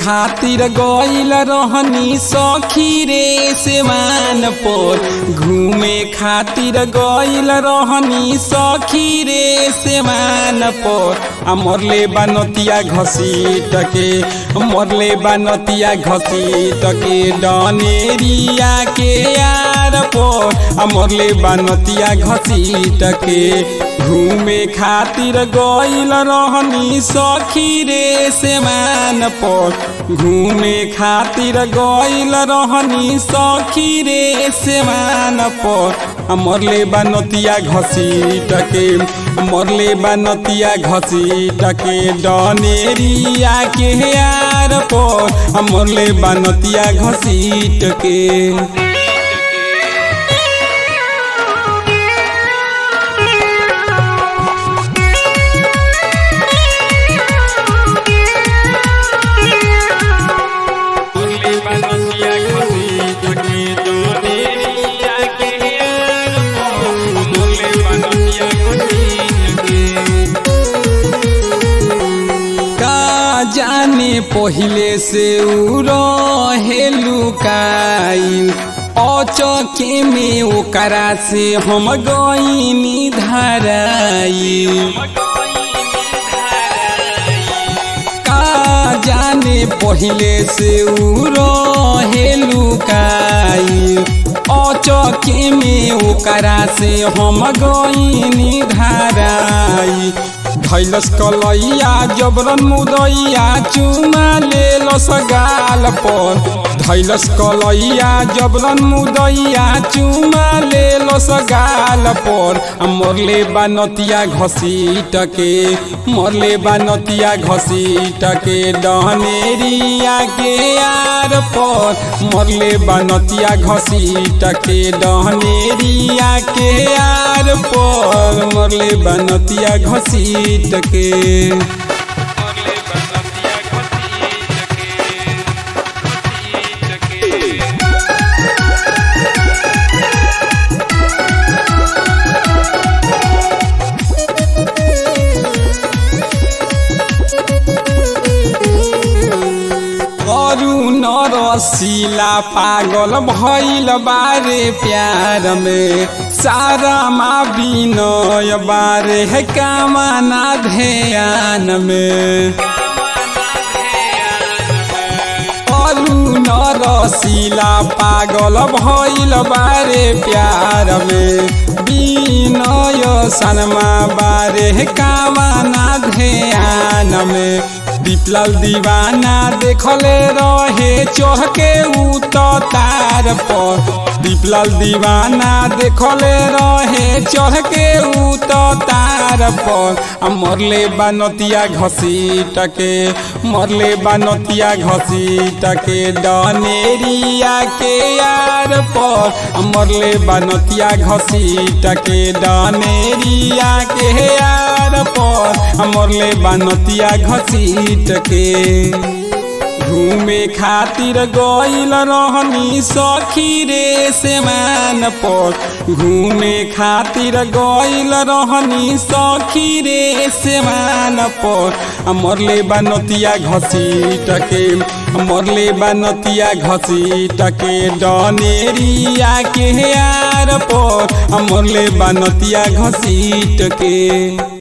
खातिर गइल रहनी सखी रे सेवान पर घूमे खातिर गइल रहनी सखी रे सेवान पर आ मरले बानतिया घसीट के मरले बानतिया घसीट के डनेरिया के यार पर आ मरले बानतिया घसीट के घूमे खातिर गइल रहनी सखी रे सेवान पर घूमे खातिर गइल रहनी सखी रे सेवान पर मरले बानतिया घसीट के मरले बानतिया घसीट के डनेरिया के यार पर मरले बानतिया घसीट के जाने पहिले से उ रहे लुकाई अचके में ओकरा से हम गईनी धराई का जाने पहिले से उ रहे लुकाई अचके में ओकरा से हम गईनी धराई धैलस कलैया जबरन मुदैया चुमा लेलस गाल पर धैलस कलैया जबरन मुदैया चुमा लेलस गाल पर मरले बानतिया घसीट के मरले बानतिया घसीट के डहनेरिया के यार पर मरले बानतिया घसीट के डहनेरिया के यार पर मरले बानतिया घसीट के रसीला पागल भैल बारे प्यार में सारा माँ बिनय बारे है कामना ध्यान में अरुण रसीला पागल भैल बारे प्यार में बिनय सनमा बारे है कामना ध्यान में दीपलाल दीवाना देखले रहे चढ़के उ तार पर दीपलाल दीवाना देखले रहे चढ़के उ तार पर मरले बानतिया घसीट के मरले बानतिया घसीट के डनेरिया के यार पर मरले बानतिया घसीट के डनेरिया के यार पर मरले बानतिया घसीट के घूमे खातिर गइल रहनी सखी रे सेमान पर घूमे खातिर गइल रहनी सखी रे सेमान पर मरले बानतिया घसीट के मरले बानतिया घसीट के डनेरिया के यार पर मरले बानतिया घसीट के